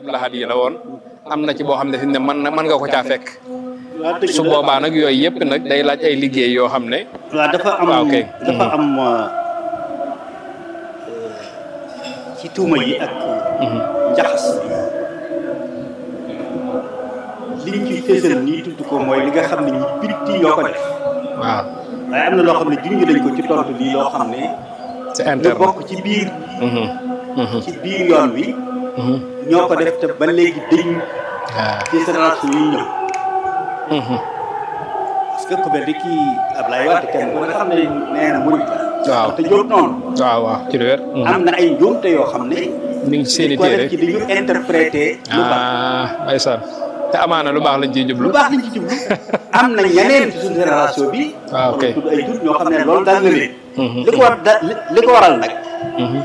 Abdou Lahad yi la woon am na ci boo xam ne fi ne mën na mën nga ko caa fekk waaw dëgg su la. boobaa nag yooyu yëpp nag day laaj ay liggéey yoo xam ne waaw dafa am waaw kay. dafa am euh, ci tuuma yi ak njaxas liñ ci fésal nii tudd ko mooy li nga xam ne ñi bitti ñoo ko def waaw waaye am na loo xam ne junj nañ ko ci tontu lii loo xam ne c'est ñu interne bokk ci biir Mhm. Mhm. ci biir yoon wi Mhm. ñoo ko def te ba léegi dañ waaw ci génération yi ñëw Mhm. parce que ku mel ni kii Ablaye Wade kenn ku ne xam ne nee na murid la waaw te jóg noonu waaw waaw ci lu wér Mhm. am na ay njuumte yoo xam ne mi ngi ci seen i ko def téere ci li ñu interprété lu baax ah ndeysaan te amaana lu baax lañ ciy jublu lu baax lañ ci jublu am na ñeneen ci suñu génération bi Ah, ok. tudd ay tur ñoo xam ne loolu daal na leen Mhm. li ko war da li li ko waral nag Mhm.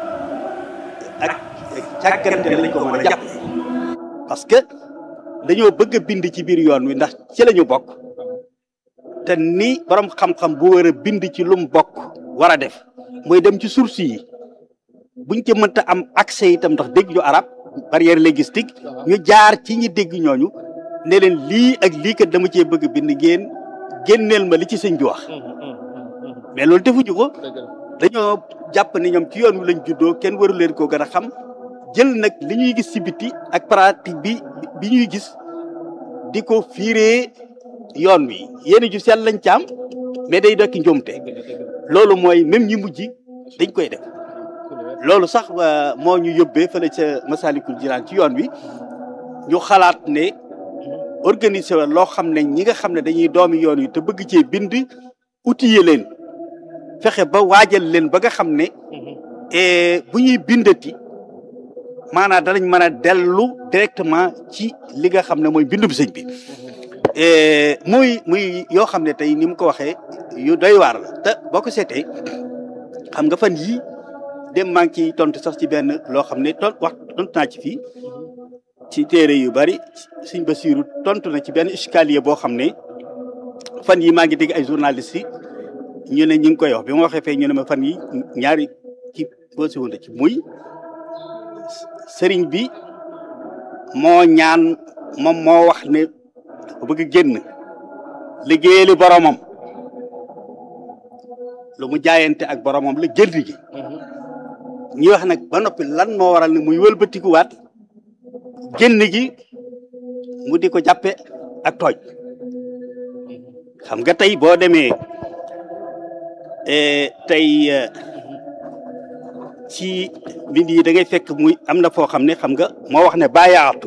ak càggante lañ ko mën a jàpp parce que dañoo bëgg a bind ci biir yoon wi ndax ci la ñu bokk te ni borom xam-xam bu war a bind ci lu mu bokk war a def mooy dem ci source yi buñ ci mënta am accès itam ndax dégg ñu arab barrière linguistique ñu jaar ci ñi dégg ñooñu ne leen lii ak lii kat dama cee bëgg a bind ngeen génneel ma li ci sëñ bi wax mais loolu defuñu ko dañoo jàpp ni ñoom ci yoon wi lañ juddoo kenn waru leen koo gën a xam jël nag li ñuy gis ci biti ak pratique bi bi ñuy gis di ko fiiree yoon wi yéen ju sell lañ ci am mais day dokki njuumte loolu mooy même ñi mujj dañ koy def loolu sax waa moo ñu yóbbee fële ca Masalikul Jinaan ci yoon wi ñu xalaat ne organiser wa loo xam ne ñi nga xam ne dañuy doomi yoon wi te bëgg cee bind outiller leen fexe ba waajal leen ba nga xam ne eh, bu ñuy bindati maanaam danañ mën a dellu directement ci li nga xam ne mooy bindum sëñ bi Eh, muy muy yoo xam ne tey ni mu ko waxee yu doy waar la te boo ko seetee xam nga fan yii dem maa ngi ciy tontu sax ci benn loo xam ne ton wax tontu naa ci fii ci téere yu bari sëñ Basiiru tontu na ci benn escalier boo xam ne fan yi maa ngi dégg ay journalistes yi ñu ne ñu ngi koy wax bi ma waxee fee ñu ne ma fan yi ñaari ci boo si wunde ci muy sëriñ bi moo ñaan moom moo wax ne dafa bëgg génn liggéeyali boromam lu mu jaayante ak boromam la génn gi ñuy wax nag ba noppi lan moo waral ne muy wëlbatikuwaat génn gi mu di ko jàppe ak tooj xam nga tey boo demee eh, tey eh, ci mbind yi da ngay fekk muy am na foo xam ne xam nga moo wax ne bàyaatu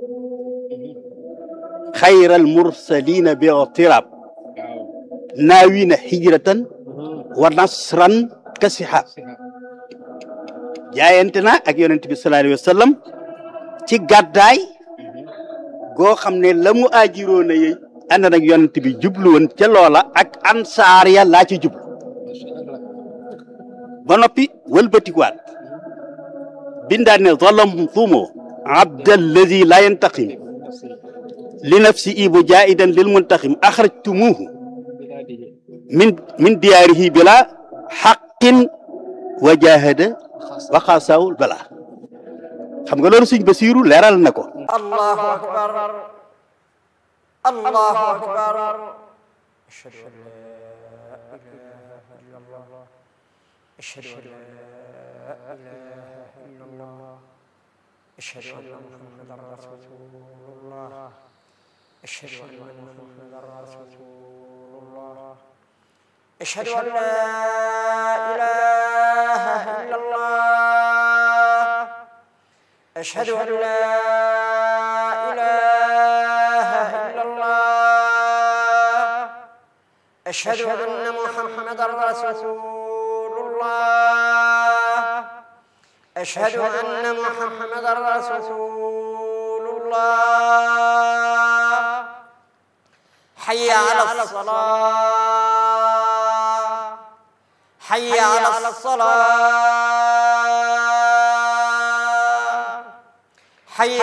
xayral mursalina bi tirab naawina hijratan wa nasran ka sihab jaayante na ak yonent bi sallallahu alayhi wa sallam ci gàddaay goo xam ne la mu aajiroo na yey ànd nag yonent bi jublu woon ca loola ak ansaar ya laa ci jublu ba noppi wëlbatikuwaat bindaan ne zalamtumu abdallazi la yantaqim li nafsi ibu jaidan lil muntaqim axrajtumuhu min min diyaarihi bila xaqin wa jahada wa xaasawul bala xam nga loolu sëñ Basiiru leeral na ko الله أكبر الله أكبر أشهد أن لا إله إلا الله أشهد أن لا إله إلا الله أشهد أن محمدا رسول الله أشهد أن محمدا رسول الله أشهد أن لا إله إلا الله أشهد أن لا إله إلا الله أشهد أن محمدا رسول الله أشهد أن محمدا رسول الله حي على الصلاة حي على الصلاة حي